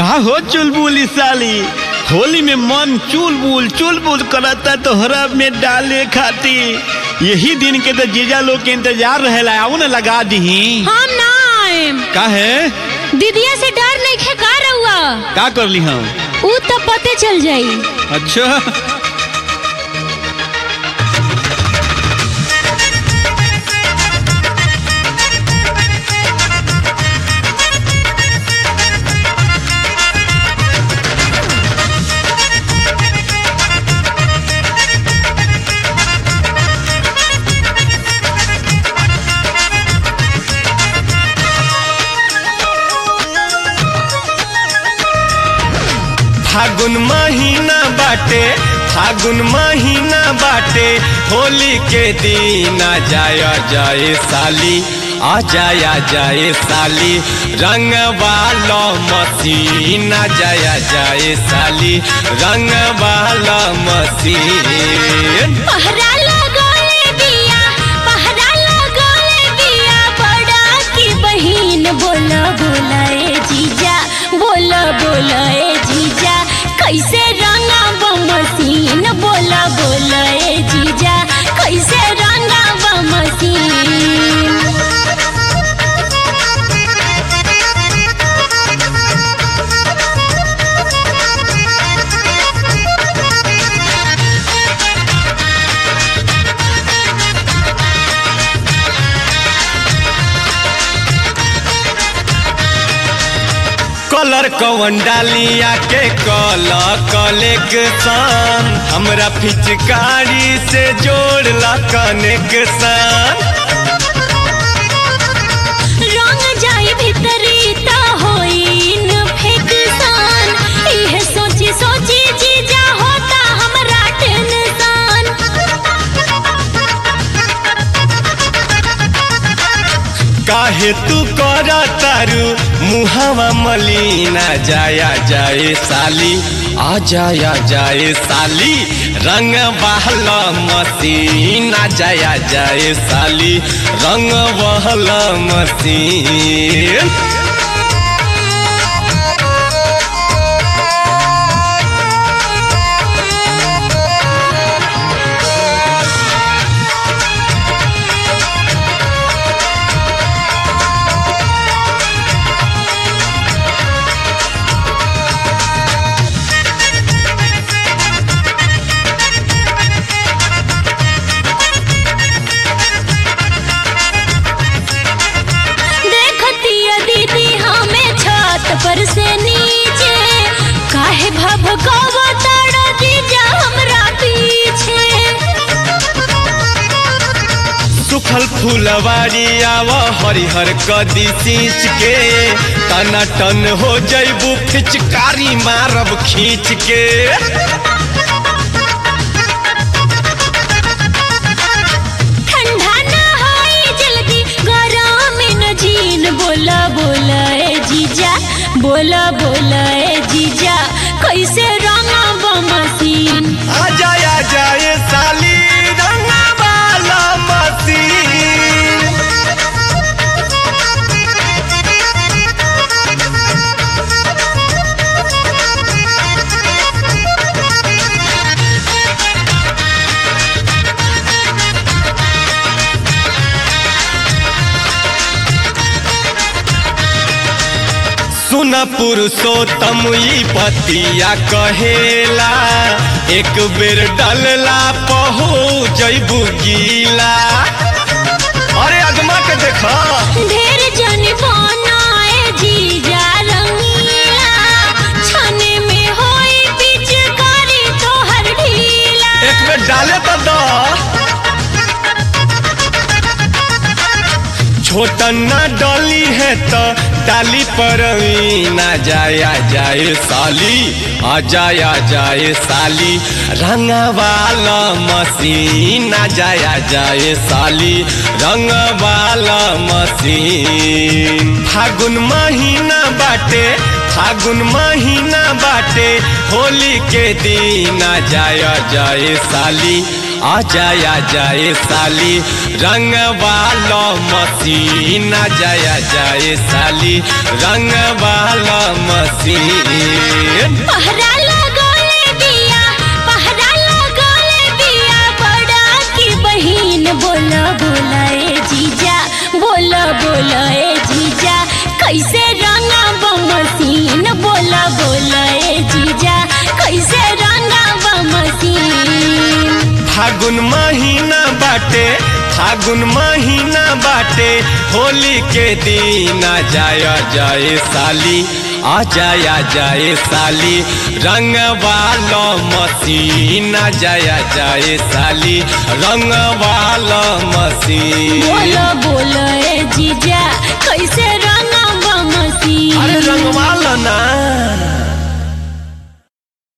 का हो चुलबुल साली होली में मन चुलबुल चुलबुल करता तोहरा में डाले खाती यही दिन के तो जीजा लोग के इंतजार रहेला आओ ना लगा दही हम ना आएम का है दीदिया से डर नहीं खे का रहुआ का कर ली हम ऊ तो पते चल जाई अच्छा फागुन महीना बाटे फागुन महीना बाटे होली के दिन आ जाय जाए साली आ जाय जाए साली रंग वाला मसीन आ जाय जाए साली रंग वाला मसीन पहरा लगाए बिया पहरा लगाए बिया बड़ा की बहिन बोला बोला ए जीजा बोला बोला ए जीजा कैसे रंगा मसीन बोला बोला ए जीजा कैसे रंगा मसीन कलर कवन डालिया के कल कलेक्शन हमरा पिचकारी से जोड़ला कनेक्शन रंग जाई भीतरी ता होइन फेकसान इहे सोची सोची जीजा होता हमरा टेंशन काहे तू कर तारू मुहावा मलिना जाया जाए साली आ जाया जाए साली रंग बहला मसीना जाया जाए साली रंग बहला मसीन देखती दीदी हमें छत पर से नीचे काहे भभकावा ताड़ा जीजा हमरा पीछे सुखल फुलवारी आव हरिहर कदी सींच के तना टन हो जैबू फिचकारी मारब खींच के ठंडा ना होई जल्दी गरम न जीन बोला बोला ए जीजा बोला बोला ए जीजा कैसे रंगा मसीन आ जाया जाए साली रंगा वाला मसीन सुन पुरुषोत्तम ई पतिया कहेला एक बेर डलला पहो जैबू गीला अरे अगमा के देखा ढेर जन बनाए जीजा रंगीला छने में होई पिचकारी तोहर ढीला एक बेर डाले तो दो छोटन ना डली है तो डाली पर ना जाया जाए साली आ जाया जाए साली रंग वाला मसीन आ जाया जाए साली रंग वाला मसीन फागुन महीना बाटे फागुन महीना बाटे होली के दिन आ जाया जाए साली आ जाया जाए साली रंग वाला मसीन आ जाया जाए साली रंग वाला मसीन पहरा लगौले बिया पहरा लगौले बिया बड़ा की बहिन बोला बोला ए जीजा बोला बोला ए जीजा कैसे रंगा बमसीन बोला बोला ए जीजा कैसे रंगा बमसीन फागुन महीना बाटे फागुन महीना बाटे होली के दिन आ जाया जाए साली आ जाया जाए साली रंग वाला मसीन आ जाया जाए साली रंग वाला मसीन बोला बोला ए जीजा कैसे रंगा बमसीन अरे रंग वाला ना